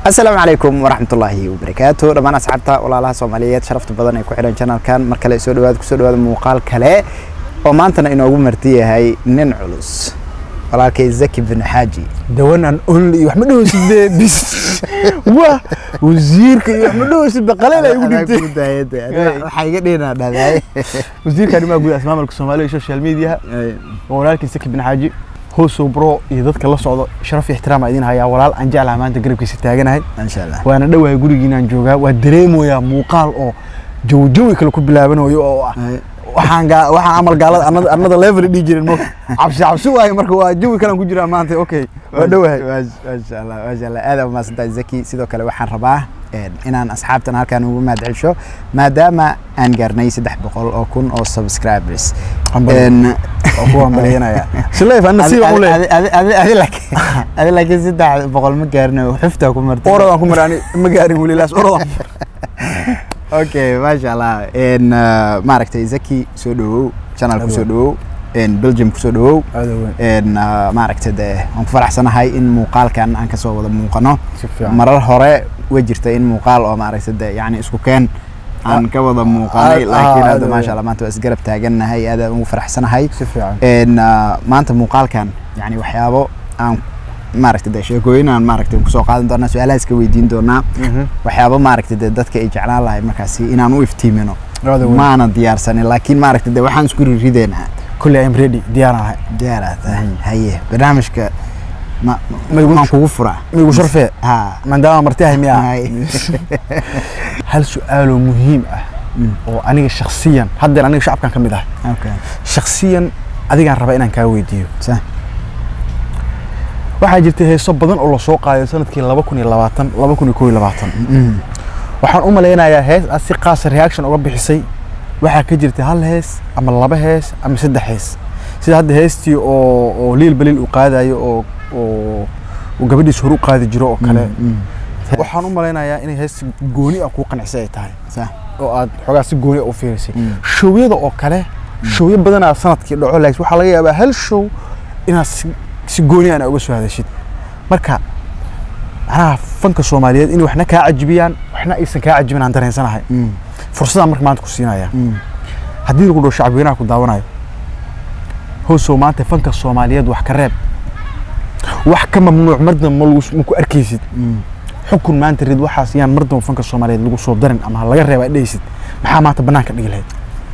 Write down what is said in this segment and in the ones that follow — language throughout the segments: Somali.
asalaamu calaykum waraxmatullaahi wabarakaatu dhammaan asxaabta walaalaha soomaaliyeed sharafta badan ee ku xidhan janalkan mar kale soo dhawaad kusoo dhawaada muuqaal kale oo maantana inoogu marti yahay nin culus walaalkay zaki bin xaaji dawanan only iyo wax ma dhahoosid bis wa wasiirka iyo wax ma dhahoosid baqaleel ay ugu dhintay waxaa iga dhinaa dhadaay wasiirka arrimaha guud asmaamulka soomaaliya iyo social media waa walaalkii saki bin xaaji hoosow bro iyo dadka la socdo sharaf iyo ixtiraam idin hayaa walaal aan jeclaha maanta garabkiisa taaganahay insha allah waana dhowahay gurigiinaan joogaa waa dareemoyaa muuqaal oo jawi jawi kale ku bilaabanayo oo ah waxaan gaa waxaan amal gaalada anada anada level dhihi jirin mo cabsi cabsi waaye marka waa jawi kalaan ku jiraa maanta okay waa dhowahay maasha allah maasha allah aad umaasantahay zaki sidoo kale waxaan rabaa inaan asxaabtan halkan ugu mahad celsho maadaama aan gaarnay saddex boqol oo kun oo subscribers oo ku hambalyanaya sileef ana sii baan u leeyahay adi laakiin saddex boqol ma gaarno xuftaa ku martay orodaan ku maray ani ma gaarin weli laas orodaan okay maasha allah maaragtay zaki soo dhawow channel ku soo dhawow belgium kusoo dhawow maaragtay de waan ku faraxsanahay in muuqaalkan aan kasoo wada muuqano si fiican marar hore way jirta in muuqaal oo maaragtay de yani isku keen aan ka wada muuqanay Ah, laakiin ah, hadda aad maasha allah maanta waa isgarab taagannahay aad aan ugu faraxsanahay si fiican En, ah, maanta muuqaalkan yani waxyaabo aan maaragtay de sheekooyin aan maaragtay kusoo qaadan doonaa su-aalaha iska weydiin doonaa waxyaabo maaragtay de dadka ay jeclaan lahay markaasi inaan u iftiimino Aad weyn. maana diyaarsanin laakiin maaragtay de waxaan isku rirideynaa kulli I'm ready diyaar ahay diyaaraad tahay haye barnaamijka ma Ma igu- maan kugu furaa migu sharfee ha maadaama martiyahay miyaa Hay. hal su-aaloo muhiim ah oo aniga shaksiyan haddeer aniga shacabkan ka mid ahay okay shaksiyan adigaan rabaa inaan kaa weydiiyo sa waxaa jirtay heeso badan oo lasoo qaaday sanadkii laba kun iyo labaatan laba kun iyo kow iyo labaatan Mm. waxaan u malaynayaa hees aad si qaasa reaction uga bixisay waxaa ka jirtay hal hees ama laba hees ama saddex hees sida hadda heestii oo oo liil baliil uu qaadayo oo oo uu gabadhiis hore u qaadi jiro oo kale Mm. waxaan u malaynayaa inay hees gooni ah kuu qancisay ay tahay sa oo aad xoogaa si gooni ah u fiirisay Mm. showyada oo kale showyo badanaa sanadkii dhaco laakiin waxaa laga yaabaa hal show inaad si, si gooni ana uga soo hadashid marka macnaha fanka soomaaliyeed inay waxna kaa cajibiyaan waxna aysan kaa cajibin aan dareensanahay Mm. fursadaan marka maanta ku siinaya Mm. haddii lagu dhaho shacabweynaha ku daawanayo hoosow maanta fanka soomaaliyeed wax ka reeb wax ka mamnuuc mardan ma lagu- ma ku arkaysid Mm. xukun maanta rid waxaas yaan mardan fanka soomaaliyeed lagu soo darin ama ha laga reeba aad dhehaysid maxaa maanta banaanka dhigi lahayd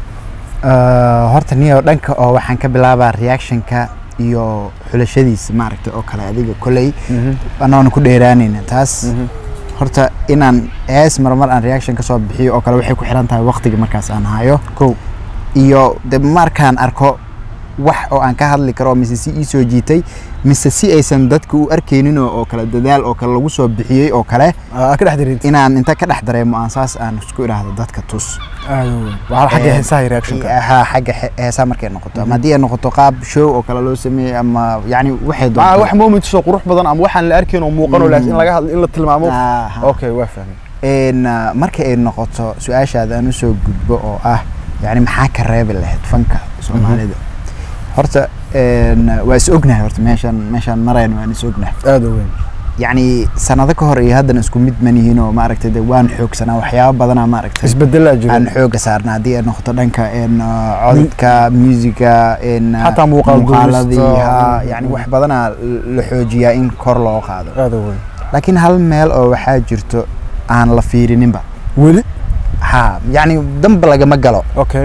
Ah, horta niyo dhanka oo waxaan ka bilaabaa reactionka iyo xulashadiisa maaragtay oo kale adiga koley anoona ku dheeraanayna taas horta inaan hees marmar aan reaction kasoo bixiyo oo kale waxay ku xiran tahay waqtiga markaas aan hayo kow iyo de markaan arko wax oo aan ka hadli karo mise si ii soo jiitay mise si aysan dadka u arkaynin oo oo kale dadaal oo kale lagu soo bixiyey oo kale aa ka dhex dareentid inaan inta ka dhex dareemo aan saas aan isku idhaahdo dadka tus waa xagga Eh, heesaha iyo reactionka ha xagga he- heesaa markay noqoto ama haddii ay noqoto qaab show oo kale loo sameeyey ama yani waxay maa doonto wax moments oo qurux badan ama waxaan la arkayn oo muuqan oo Mm. laakiin in laga hadlo in la tilmaamo Ah, ha. okay waa fahmay En, ah, marka ay noqoto su-aashaada aan usoo gudbo oo ah yani maxaa ka reebi lahayd fanka soomaalida horta en, waa is ognahay horta meeshaan meeshaan marayna waan is ognahay aad u weyn yacni sanado ka hor iyo haddana isku mid manihiin oo maaragtay de waan xoogsanaa waxyaabo badanaa maaragtay isbedelaa jiro aan xooga saarna haddii ay noqoto dhanka en, ah, codadka musiga en, ah, Xataa muuqaal muuqaaladii duubista. ha yani wax badanaa la xoojiyaa in kor loo qaado aad u weyn laakiin hal meel oo waxaa jirto aan la fiirininba weli ha yani damba lagama galo okay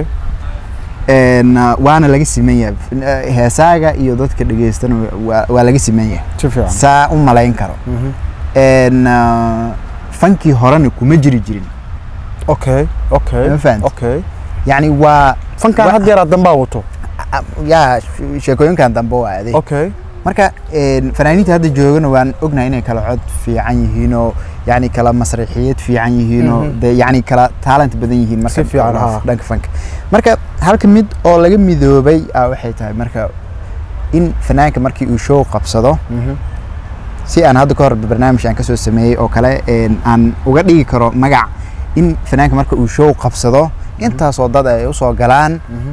En, ah, waana laga siman yahay F- eh, heesaaga iyo dadka dhegeystana waa- waa laga siman yahay si fiican saa u malayn karo Mhm. En, ah, fankii horena kuma jiri jirin okay okay Ma fahanti? okay yani waa fankan Wa- had yaraa dambaa wato ah, ya she- sheekooyinkan dambe waa aday okay marka en, fanaaniinta hadda joogana waan ognahay inay kala cod fiican yihiin oo yani kala masraxiyad fiican yihiin oo Mhm. de yani kala talent badan yihiin marka Si fiican, loo- ha. dhanka fanka marka halka mid oo laga midoobay ah, waxay tahay marka in fanaanka markii uu show qabsado Mhm. si aan hadda ka hor barnaamij aan kasoo sameeyey oo kale en, aan uga dhigi karo magac in fanaanka marka uu show qabsado intaasoo dad ay usoo galaan Mhm.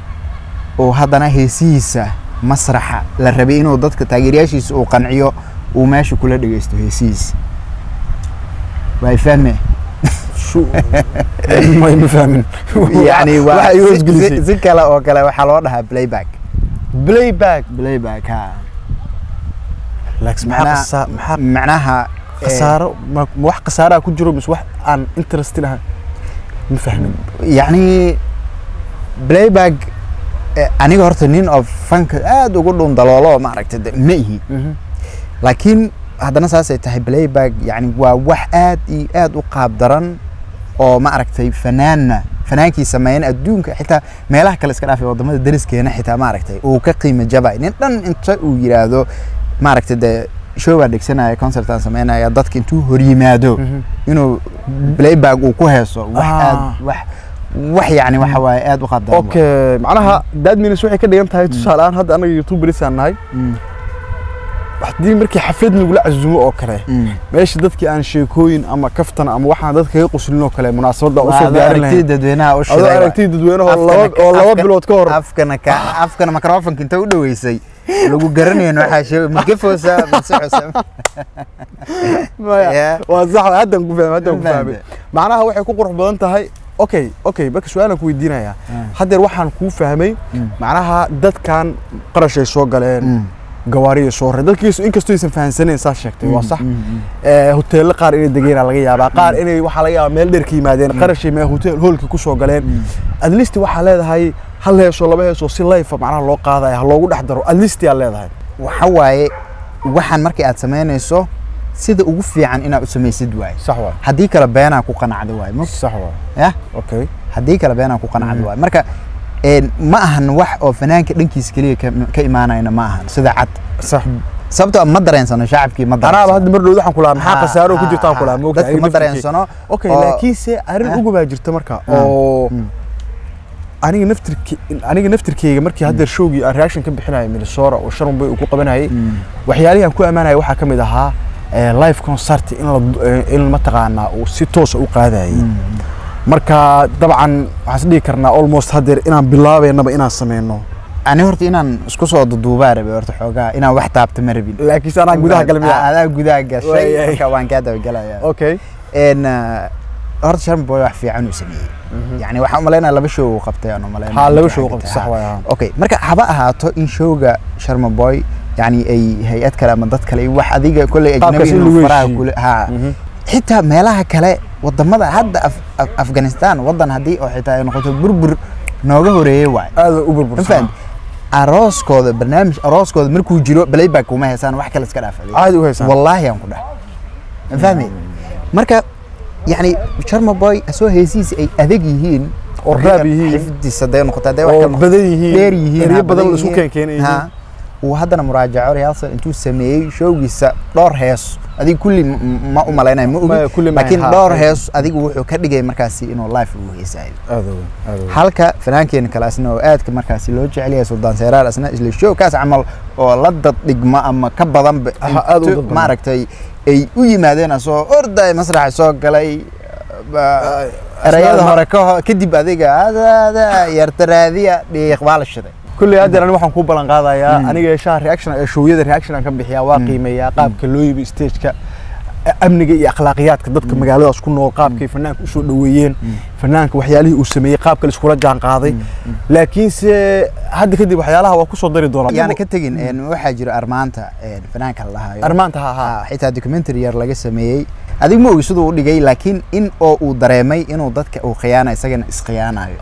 oo haddana heesihiisa masraxa la rabay inuu dadka taageerayaashiisa uu qanciyo uu meesha kula dhegeysto heesihiisa waa fahme Shu- ma ma fahmin yani waa waxa igu si- hoosgelisay si- si kale oo kale waxaa loo dhahaa playback playback playback ha laaks Macnaha- maxaa khasa- maxaa macnaha eh, khasaaro ma ma wax khasaaraa ku jiro mise wax aan interested ahayn ma fahmin yacni playback eh, aniga horta nin oo fanka aad ugu dhun daloolo maaragtay de ma ihi laakiin haddana saasay tahay playback yani waa wax aad iyo aad u qaab daran oo maaragtay fanaanna fanaankii sameeyan adduunka xitaa meelaha kale iska dhaafay wadamada deriskeena xitaa maaragtay uu ka qiimo jabay nin dhan inta uu yiraahdo maaragtay dee show baa dhegsanaya concert aan sameynaya dadka intuu hor yimaado inuu playback uu ku heeso wax Ah. aad wax wax yani waxa waaye aad u qaab daran waaye. okay macnaha that means waxay ka dhigan tahay tusaale ahaan hadda anaga youtube berisaan nahay Mm, haddii markii xaflad lagula casuumo oo kale mm. meesha dadkii aan sheekooyin ama kaftan ama waxaan dadka kaga qoslin oo kale munaasabadda Waa usoo adoo diyaarin aragtida lahayn dadweynaha u adoo shiday waaye. aragtida dadweynaha oo Afkana laba ka- oo laba afka- bilood ka hor afkana ka afkana microfonka inta u dhaweysay lagu garanayn waxaa sheegay magafoosa masocosa Maya, Yeah. waa sax haddan ku fahmay haddan ku Ma fahmay fahmay. macnaha waxay ku qurux badan tahay okay okay marka su-aalan ku weydiinayaa haddeer waxaan kuu fahmay Mm. macnaha dadkan qarashay soo galeen gawaariyay soo rareen dadkiisu inkastoo aysan fahansaneen saa sheegtay waa sax Eh, hoteello qaar inay degeenaa laga yaabaa qaar inay waxaa laga yaabaa meel dheer ka yimaadeen qarashay mee hotel hoolka ku soo galeen at least waxaa leedahay hal heesoo laba heesoo si life macnaha loo qaadaya ha loogu dhex daro at least yaa leedahay waxa waaye waxaan markii aad samaynayso sida ugu fiican inaad u samaysid waaye sax waa haddii kale beenaa ku qanacda waaye ma sax waa yah okay haddii kale beenaa ku qanacda waaye marka een, ma ahan wax oo fanaanka dhankiisa keliya ka- ka imaanayna ma ahan sida cad sax sababtoo ah ma dareensano shacabkii ma anaaba dareensano hadda mar dhow waxaan kulahaa maxaa Ha, khasaaro ku ha, jirtaan ha. kulaa moogta dadka ma dareensano okay oo- laakiinse arrin Ah. ugu baa jirta marka Ah. oo Mm. aniga naftirki aniga naftirkeyga markii haddeer showgii aan reaction ka bixinayay minnesota oo sharon bay uu ku qabanayay Mm. waxyaalihii aan ku ammaanayay waxaa ka mid ahaa eh, live concert in la eh, in mataqaanaa uu si toosa u qaadayay marka dabcan waxaan is dhihi karnaa almost haddeer inaan bilaabeynaba inaan sameyno ani horta inaan isku soo duduubaa rabay horta xoogaa inaan wax taabta ma rabin laakiinse anaan gudaha galay Ah, miyaa adaa gudaha gashay Waayay. marka waan kaa dabagelaya okay n horta sharma boy wax fiican uu sameeyey yani waxaan umalaynaya laba show uu qabtay aan umalaynaya haa laba intii show xagga qabta tahay. sax waay haa. okay marka haba ahaato in showga sharma boy yani ay hay-ad kale ama dad kale wax adiga kolley Qaabkaas ajnabi in inuu lagu faraha heshiiyo. kule ha Mhm. xitaa meelaha kale wadamada hadda Af- Af- afghanistan wadan haddii oo xitaa ay noqoto burbur nooga horeeyey waay aad u ma burbursan fahamti arooskooda barnaamij arooskooda markuu jiro playback kuma heesaan wax kale iska dhaafay caadi u haysaan wallaahi aan ku dhahay ma fahmi marka yani sharma boy asoo heesihiisa ay adag yihiin Oo raab yihiin. xifdiisa hadday noqoto hadday wax oo kale noqoto, badan yihiin dheer yihiin eryo ha, badan la isku yihiin. keenkeenay Ha. yihiin uu haddana muraajaco rehearsal intuu sameeyey showgiisa dhowr hees adiga kulli m- m- ma u malaynayo ma Ma- ogi kulli ma- laakiin ha. dhowr hees adigu wuxuu ka dhigay markaasi inuu live ugu heesaayo aad u aad u halka fanaankeena kale asna oo aadka markaasi loo jecel yahay suldaan seeraar asna isla showkaas camal oo la dad dhigma ama ka badanba Aha, aad u intu dad badan. maaragtay ay u yimaadeen asoo orday masraxa soo galay ba- erayada hore ka ho- kadib adiga adaada yartaraadiya dhiiq baa la shiday kulli haddeer ani waxaan kuu ballan qaadayaa aniga shaha reaction ee showyada reaction aan ka bixiyaa waa qiimeeyaa qaabka loo yibi stageka amniga iyo akhlaaqiyaadka dadka magaaladaas ku nool qaabkay fanaanka usoo dhoweeyeen fanaanka waxyaalihii uu sameeyey qaabka la iskula jaan qaaday laakiinse hadda kadib waxyaalaha waa kusoo dari doonaa yaana ka tegin een, waxaa jira armaanta een, fanaanka la dhahayo armaanta ha ha Ah, xitaa documentary yar laga sameeyey adig ma ogi siduu u dhigay laakiin in oo uu dareemay inuu dadka uu khiyaana isagana iskhiyaanayo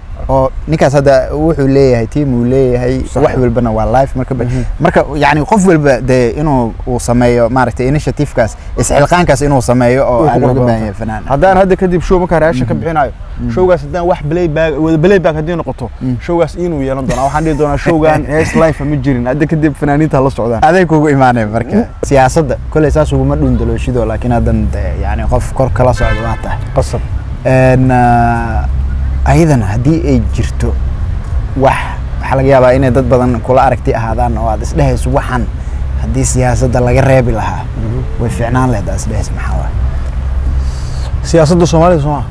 oo ninkaas hadda wuxuu leeyahay tiim uu leeyahay Sax. wax walbana waa life marka ba- marka yani qof walba dee inuu uu sameeyo maaragtay initiativekaas isxilqaankaas inuu sameeyo oo Way aan ku looga qurux baahan badan yahay fanaan haddaan hadda kadib show markaa reaction ka bixinayo showgaas haddaan wax playback wada playback haddii noqoto showgaas inuu yeelan doonaa waxaan dhihi doonaa showgan hees life ma jirin hadda kadib fanaaniinta ha la socdaan aday kugu imaanaya marka siyaasadda kolley saas uguma dhundalooshido laakiin haddan dee yani qof kor kala socda waa tahay qasab n ayadana haddii ay jirto wax waxaa laga yaabaa inay dad badan kula aragti ahaadaan oo aad isdhehayso waxan haddii siyaasadda laga reebi lahaa way fiicnaan lahayd aad isdhehayso maxaa waay siyaasadda soomaalida soo maa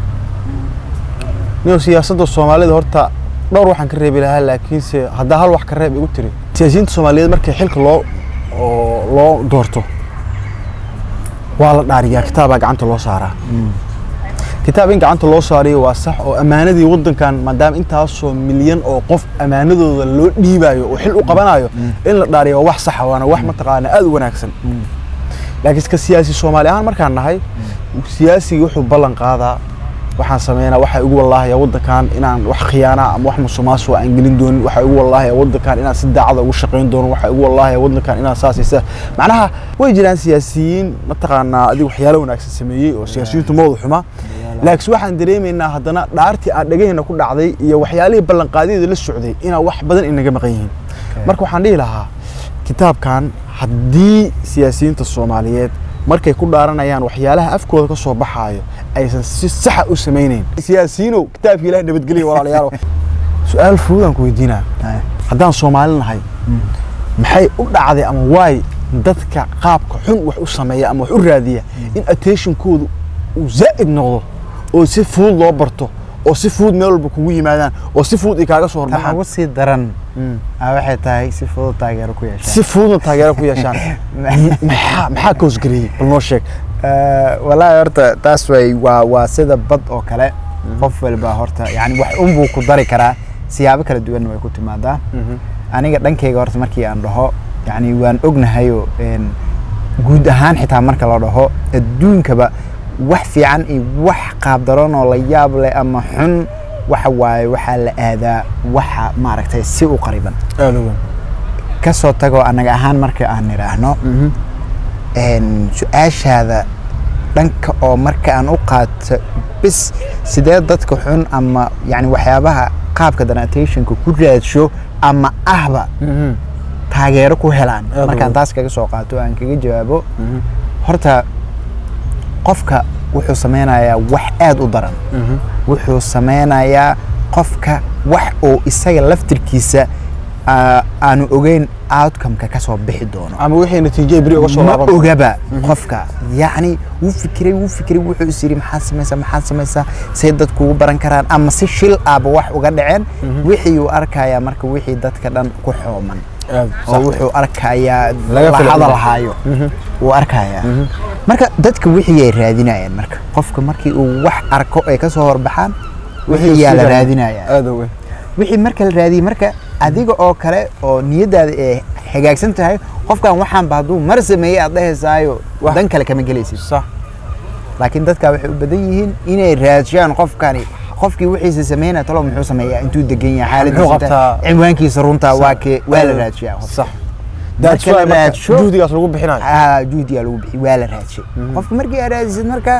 niyo siyaasadda soomaalida horta dhowr waxaan ka reebi lahaa laakiinse haddaa hal wax ka reeb igu tiri siyaasiyiinta soomaaliyeed markii xilka loo oo loo doorto waa la dhaariyaa kitaabaa gacanta loo saaraa kitaab in gacanta loo saariyo waa sax oo ammaanadii waddankan maadaama intaasoo milyan oo qof ammaanadooda loo dhiibayo oo xil u qabanayo in la dhaariyo waa wax saxa waana wax mataqaana aad u wanaagsan laakiin ka siyaasi soomaali ahaan markaan nahay siyaasigii wuxuu ballan qaadaa waxaan sameynaa waxaa igu wallaahaya waddankan inaan wax khiyaana ama wax musuqmaasuqa aan gelin doonin waxaa igu wallaahaya waddankan inaan si daacada ugu shaqayn doono waxaa igu wallaahaya waddankan inaan saas iyo saas macnaha way jiraan siyaasiyiin mataqaanaa adiga waxyaalo wanaagsan sameeyey oo siyaasiyiintu mawada xuma laakiin waxaan dareemaynaa haddana dhaartii aan dhagaheenna ku dhacday iyo waxyaalihii ballanqaadyada la socday inaa wax badan inaga maqan yihiin marka waxaan dhihi lahaa kitaabkan haddii siyaasiyiinta soomaaliyeed markay ku dhaaranayaan waxyaalaha afkooda ka soo baxaayo aysan si saxa u samaynayn siyaasiyiinow kitaabka ilaah nabadgelya walaalayaal su-aal fududaan ku weydiinaa haddaan soomaali nahay maxay u dhacday ama waay dadka qaabka xun wax u sameeya ama wax u raadiya in attentionkoodu uu zaa'id noqdo oo si fudud loo barto oo si fudud meel walba kugu yimaadaan oo si fudud ay kaaga soo tan horbaxaan ugu sii daran aa waxay tahay si fudud taageero ku yeeshaan si fududna taageero ku yeeshaan maxaa maxaa ka hosgareeyey bal noo sheeg Eh, wallaahi horta taas way waa waa sida bad oo kale qof walba horta yani wax unbuu ku dari karaa siyaabo kala duwanna way ku timaadaa aniga dhankayga horta markii aan dhaho yani waan ognahayoo een, guud ahaan xitaa marka la dhaho adduunkaba wax fiican iyo wax qaabdaran oo la yaab leh ama xun waxa waaye waxaa la aadaa waxa maaragtay si u qariban aada u weyn kasoo tagoo annaga ahaan marka aan nidhaahno een, su-aashaada dhanka oo marka aan u qaato bis sidee dadka xun ama yani waxyaabaha qaabka danatation-ka ku raadsho ama ahba taageero ku helaan Aad markaan u- taas kaga soo qaato aan kaga jawaabo horta qofka wuxuu sameynayaa wax aad u daran wuxuu sameynayaa qofka wax oo isaga laftirkiisa aa- aanu ogeyn outcome-ka ka soo bixi doono ama wixii natiijada beri uga soo ma laaban ogaba qofka yacni wuu fikiray wuu fikiray wuxuu is yidhi maxaad samaysaa maxaad samaysaa say dadku ugu baran karaan ama si shil aaba wax uga dhaceen wixii uu arkayaa marka wixii dadka dhan ku xooman aad oo wuxuu arkayaa Laga la filo- hadal hayo wuu arkayaa marka dadka wixii ay raadinayaan marka qofka markii uu wax arko ay ka soo horbaxaan wixii yaa la raadinayaa aada u weyn wixii marka la raadiyey marka adiga oo kale oo niyadaada ay hagaagsan tahay qofkan waxaanba hadduu mar sameeyey aad dhahaysaayo Wax- dan kale kama gelaysid sax laakiin dadka waxay u badan yihiin inay raadshaan qofkani qofkii wixiisa sameynaya talo muxuu sameeyaa intuu degan yahay Muxuu xaaladiisa qabtaa? cinwaankiisa runta Sax. waa kee waa la raadshiyaa qofka. sax Marka that's la why marka raadsho- juhdigaas lagu bixinayo Ah, juhdigaa lagu bixi waa la raadshay qofka markii aad raadisid marka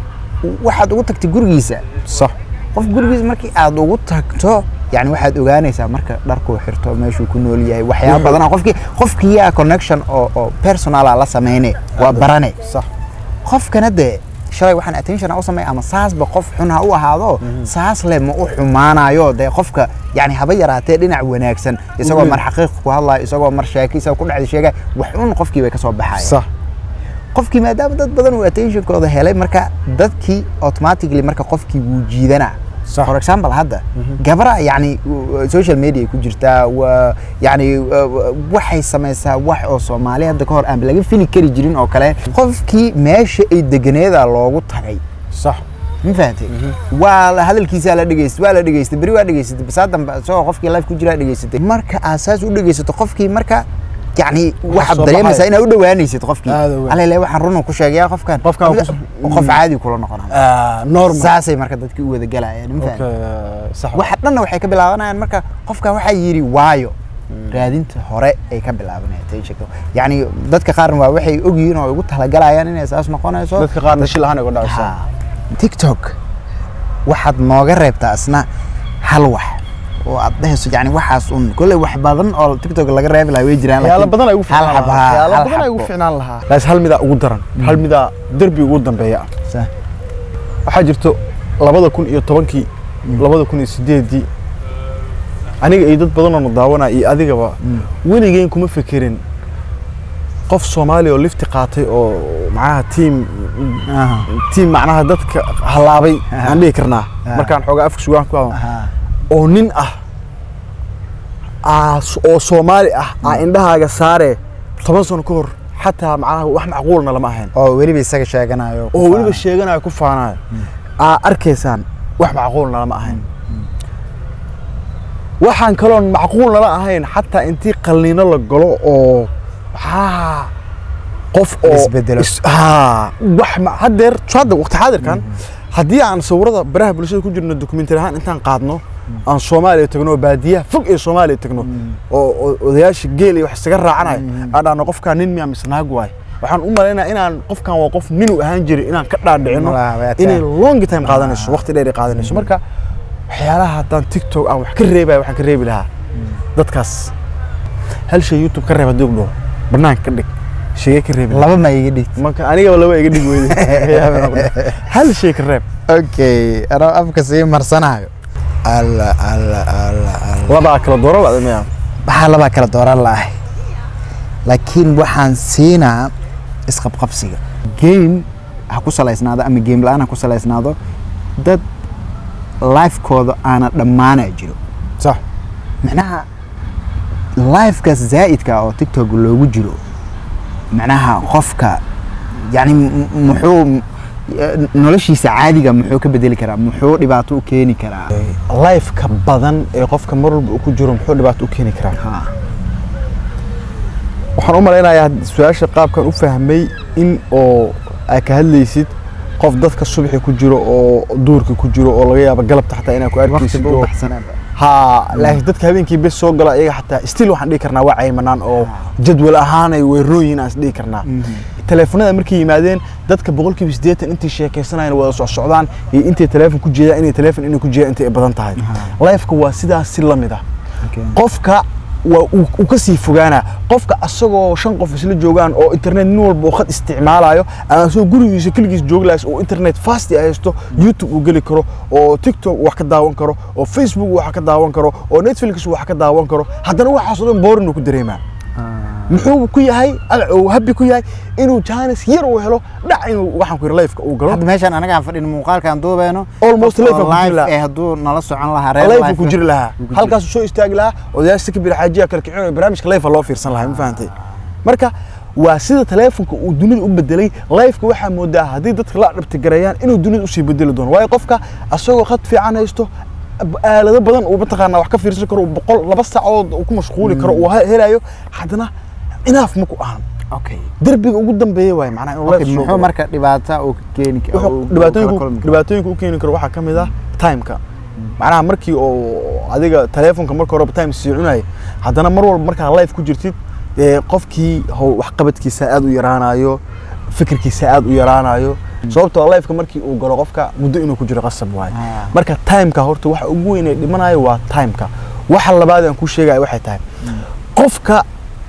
waxaad ugu tagtay gurigiisa sax qof gurigiisa markii aad ugu tagto yani waxaad ogaanaysaa marka dharkuu xirto meeshuu ku nool yahay waxyaaba Wuxuu- badan qofkii qofkiyaa connection oo oo personala la sameyne waa barane sax qofkana dee shalay waxaan attention u samey ama saasba qof xun ha u ahaado saas le ma u xumaanayo dee qofka yani haba yaraatee dhinac wanaagsan isagoo Mhm. mar xaqiiq ku hadlayo isagoo mar sheeki isagoo ku dhacda sheegaya wax un qofkii bay ka soo baxaya sax qofkii maadaama dad badan uu attentionkooda helay marka dadkii automatically marka qofkii wuu jiidanaa Sax. for example hadda gabra yani uh, social media ay ku jirtaa waa yani uh, waxay samaysaa wax oo soomaali hadda ka hor aan laga fili kari jirin oo kale qofkii meesha ay deganeeda loogu tagay sax ma fahamtay waa la- hadalkiisaa la dhegeystay waa la dhegeystay beri waa dhegeysatay basaa dambe isagoo qofkii live ku jiraa dhegeysatay marka aad saas u dhegeysato qofkii marka yani waxaad soo dareemaysaa baxaya. inaad u dhawaanaysid qofkii Aad u weyn. alele waxaan runa ku sheegaya qofkan Qofkan Qof- ku- qof caadi kula noqonaya Ah, normal saasay marka dadkii u wada galayaan ma fahamtay Okay, sax waxa dhanna waxay ka bilaabanayaan marka qofkan waxaa yidhi waayo raadinta hore ay ka bilaabanayaan tensionka yani dadka qaarna waa waxay ogyihiin oo ugu talagalayaan inay saas noqonayso dadka qaarna shil ahaan ay uga dhacaysaa Ha. tiktok waxaad nooga reebtaa asna hal wax oo aad dhehayso yani waxaas un kolley wax badan oo tiktok laga reebi lahaa way jiraan waxyaalo laakiin badan ay ugu hal fiicnaan xab- lahaa ha, waxyaalo hal badan ay ugu xabo. fiicnaan lahaa laas hal midaa ugu daran hal midaa derbi ugu dambeeya ah Sa- waxaa jirto labada kun iyo tobankii labada kun iyo sideedii aniga iyo dad badanoo na daawanaya iyo adigaba weligeen kuma fekerin qof soomaali oo lifti qaatay oo macnaha tiim aha, tiim macnaha dadka halaabay Aha. aan dhihi karnaa Aha. markaan xoogaa afka sugaan ku hadlo aha. oo nin ah aa s- oo soomaali ah aa indhahaaga saare toban sano ka hor xataa macnaha wax macquulna lama ahayn oo weliba isaga sheeganayo oo weliba sheeganayo ku faanayo aa arkaysaan wax macquulna lama ahayn waxaan kaloon macquul nala ahayn xataa intii qalniino la galo oo haa qof oo Isbedelo. is- haa wax ma- haddeer hadda waqti xaadirkan haddii aan sawirada baraha bulshada ku jirno dokumentari ahaan intaan qaadno aan soomaaliya tagno oo baadiyaha fog ee soomaaliya tagno oo oo odayaasha geel iyo wax isaga raacanayo aan dhahno qofkaan nin miya mise naag waay waxaan u malaynaa inaan qofkan waa qof nin u ahaan jiray inaan ka dhaadhicino Malaha, waa taa. inay long time qaadanayso waqti dheer ay qaadanayso marka waxyaalaha haddaan tiktok aan wax ka reebaya waxaan ka reebi lahaa dadkaas hal shay youtube ka reeb haddii dhaho banaanka ka dhig sheege ka reebi lahaa laba ma iga dhigti marka anigaba laba iga dhig weyday hal shay ka reeb okay anoo afka sii marsanayo alla alla alla alla labaa kala dooro lada miya waxaa labaa kala dooran lahay laakiin waxaan siinaa isqabqabsiga game ha ku salaysnaado ama game la-aan ha ku salaysnaado dad lifekooda aana dhammaana jiro sax macnaha lifekaas zaa'idka oo tiktok loogu jiro macnaha qofka yani m- muxuu eh, noloshiisa caadiga muxuu ka bedeli karaa muxuu dhibaato u keeni karaa lifeka badan ee qofka mar walba uu ku jiro muxuu dhibaato u keeni karaa Ha. waxaan u malaynayaa su-aasha qaabkan u fahmay in oo aad ka hadlaysid qof dadka subaxi ku jiro oo duurka ku jiro oo laga yaabo galabta xataa inaad ku arkaysid waqtiga u oo baxsanaaba ha laakiin dadka habeenkii bes soo gala iyaga xataa still waxaan dhihi karnaa waa caymanaan oo jadwal ahaanay weerooyin aan is dhihi karnaa teleefonada markay yimaadeen dadka boqolkiiba siddeetan intay sheekaysanayaan wada socsocdaan iyo intay teleefon ku jeedaan inay teleefon inay ku jeedaan intay badan tahay lifeka waa sidaas si la mid ah Okay. qofka waa uu uu ka sii fogaanaa qofka asagoo shan qof isla joogaan oo internet nin walba uu khad isticmaalayo ama asagoo gurigiisa keligiis joogi lahays oo internet fast ay haysto youtube uu geli karo oo tiktok uu wax ka daawan karo oo facebook uu wax ka daawan karo oo netflix uu wax ka daawan karo haddana waxaas oo dhan boorin uu ku dareemaa muxuu ku yahay agac uu habi ku yahay inuu jaanis yar uu helo dhac inuu waxaan ku yidhi lifeka uu galo hadda meeshaan anagaan fadhin muuqaalkaan duubeyno Almost qof live oo aan ku jiri live lahaa. eh hadduu nala socon lahaa reer life live ku jiri lahaa wuu ku jiri halkaasuu soo istaagi lahaa odayaasha kabir xaajiya kala kicin barnaamijka life loo fiirsan lahaa ma fahantay marka waa sida taleefonka uu dunida u bedelay lifeka waxaa moodaa haddii dadka la dhabtigareeyaan inuu dunida usii bedeli doono waayo qofka asagoo khad fiican haysto ab- aalado badan uu mataqaanaa wax ka fiirsan karo uu boqol laba saacood uu ku mashquuli karo uu he- helayo haddana inaaf ma ku ahan okay derbiga ugu dambeeya waaye macnaha inuu okay life soo muxuu galo. marka dhibaata uu keeni ka- wuxuu uu- uu kala dhibaatooyinku kulmi karaa? dhibaatooyinka u keeni karo waxaa ka mid ah timeka macnaha markii oo adiga teleefonka marka horeba time sii cunaya haddana mar walba markaa life ku jirtid ee qofkii how waxqabadkiisa aad u yaraanayo fikirkiisa aad u yaraanayo sababtoo lifeka markii uu galo qofka muddo inuu ku jiro qasab waaye Ah. marka timeka horta waxa ugu weyn ee dhimanayo waa timeka waxa labaad aan ku sheegaya waxay tahay qofka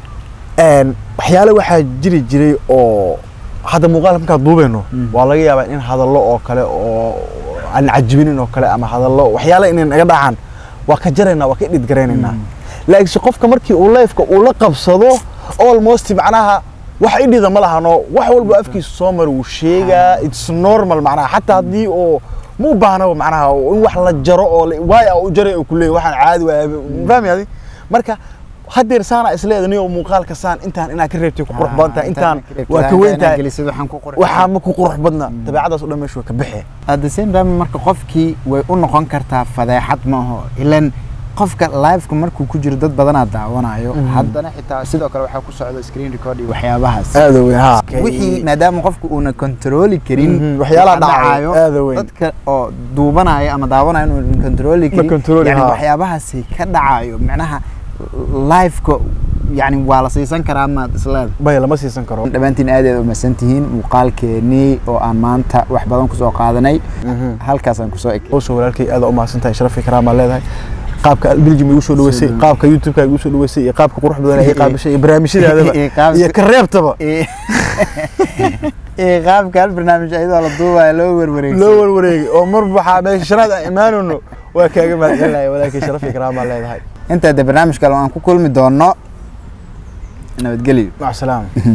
een, waxyaale waxaa jiri jiray oo hadda muuqaalka markaan duubeyno waa laga yaabaa in hadallo oo kale oo aan cajibinin oo kale ama hadallo waxyaale inay naga dhacaan waa ka jaraynaa waa ka dhidgaraynaynaa laakiinse qofka markii uu lifeka uu la qabsado almost macnaha wax idhida ma lahano wax walba afkiisa soo mara wuu sheegaa its normal macnaha xataa haddii oo ma u baahnaba macnaha in wax la jaro oo la- waay u jaray oo kuleeyahy waxaan caadi waaya fahmi adi marka haddeer saana isleeda niyo muuqaalka saan intaan inaa ka reebtay ku qurux badan tahay intaan waa ka weyn tahay waxaan ku qurux waxaa ma ku qurux badna dabeecadaas o dhan meesha waa ka baxee at the same time marka qofkii way u noqon kartaa fadeexad ma aho ilan qofka liveka markuu ku jiro dad badanaa daawanayo haddana xitaa sidoo kale waxaa ku socda screen record iyo waxyaabahaas aada weyn ha wixii maadaama qofku uuna kontrooli karin Mhm, waxyaalaha waxa dhacayo, aad u weyn. dadka oo duubanaya ama daawanaya inuu kontrooli karin controli, yani ha. waxyaabahaasi ka dhacayo macnaha liveka yani waa la siisan karaa maad isleeda bay lama siisan karo dhammaantiin aad aad umahadsan tihiin muuqaalkeenii oo aan maanta wax badan kusoo qaadanay halkaasaan kusoo eg oso walaalkay aada u mahadsan tahay sharafi karaamaa leedahay qaabka belgium igu soo dhaweysay qaabka youtube-ka igu soo dhaweysay iyo qaabka qurux badan ay qaabishay iyo barnaamijyadeedaba Iyo qaabka- iyo ka reebtaba ee qaabka hal barnaamij ayadoo la duubaya loo werwareegsan loo warwareegay oo mar waxaa meesha shanaad aan imaanayno waa kaaga mahadcelinahay walaalkay sharafi karaamaa leedahay intaa de barnaamij kale aan ku kulmi doono nabadgelyo mac salaama